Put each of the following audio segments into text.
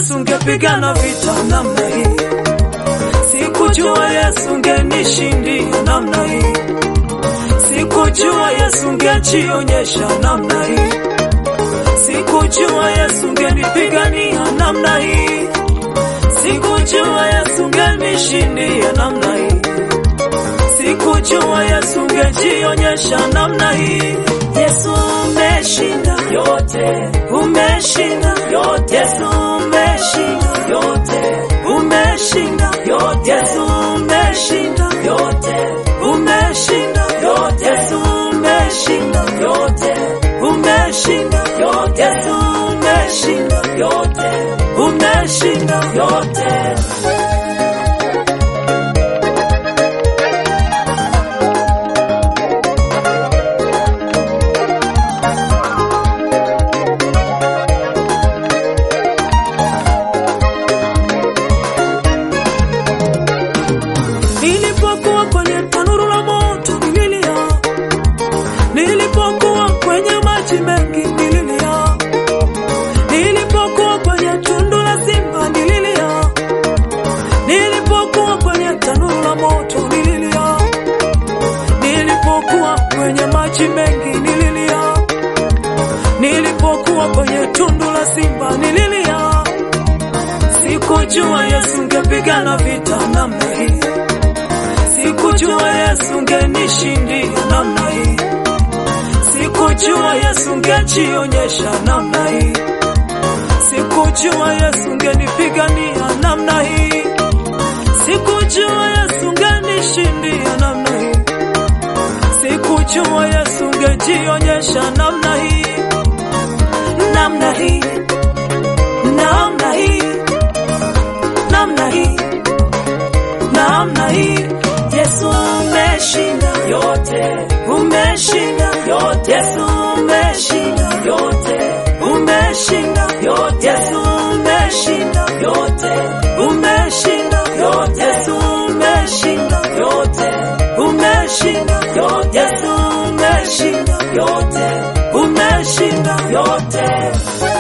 Yesu ungepigana vita namna hii, sikujua Yesu ungenishindia namna hii, sikujua Yesu ungejionyesha namna hii, sikujua Yesu ungenipigania namna hii, sikujua Yesu ungenishindia namna hii, sikujua Yesu ungejionyesha namna hii. Yesu umeshinda yote, umeshinda yote, Yesu umeshinda yote, umeshinda yote, Yesu umeshinda yote, umeshinda yote, Yesu umeshinda yote, umeshinda yote, Yesu umeshinda yote, umeshinda yote. Nilipokuwa kwenye tanuru la moto nililia, nilipokuwa kwenye maji mengi nililia, nilipokuwa kwenye tundu la simba nililia, nilipokuwa kwenye tanuru la moto nililia, nilipokuwa kwenye maji mengi nililia, nilipokuwa kwenye tundu la simba nililia. Sikujua Yesu ungepigana vita namna hii Sikujua Yesu ungenishindia namna hii, sikujua Yesu ungejionyesha namna hii, sikujua Yesu ungenipigania namna hii, sikujua Yesu ungenishindia namna hii, sikujua Yesu ungejionyesha namna hii, namna hii, namna hii, namna hii, namna hii. Yesu umeshinda yote, umeshinda yote, Yesu umeshinda yote, umeshinda yote, Yesu umeshinda yote, umeshinda yote, Yesu umeshinda yote, umeshinda yote, Yesu umeshinda yote, umeshinda yote.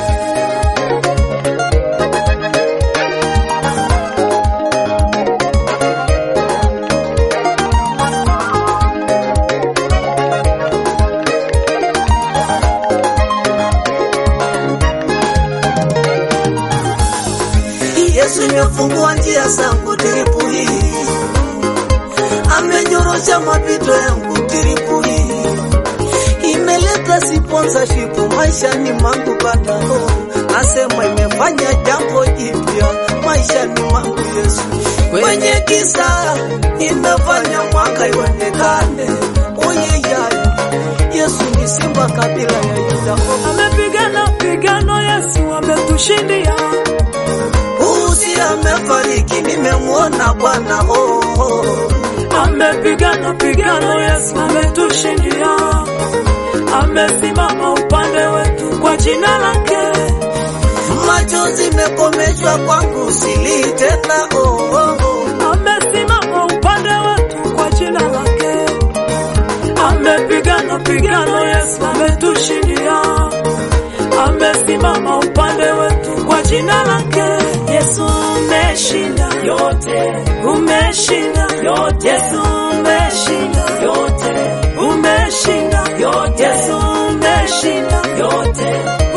Yesu imefungua njia zangu tiripu hii, amenyorosha mapito yangu tiripu hii, imeleta sponsorship maishani mwangu badao, nasema imefanya jambo jipya maishani mwangu Yesu, kwenye kisa imefanya mwanga ionekane, oyeyayo Yesu ni simba kabila ya Yuda. Amepigana pigano, Yesu ametushindia. Usi amefariki, nimemwona Bwana oh, oh. Amepigana pigano, Yesu ametushindia. Amesimama upande wetu kwa jina lake. Machozi mekomeshwa kwangu, silii tena oh, oh, oh. Amesimama upande wetu kwa jina lake. Amepigana pigano, Yesu ametushindia. Amesimama upande wetu kwa jina lake. Yesu umeshinda yote, umeshinda yote, Yesu umeshinda yote, umeshinda yote, Yesu umeshinda yote,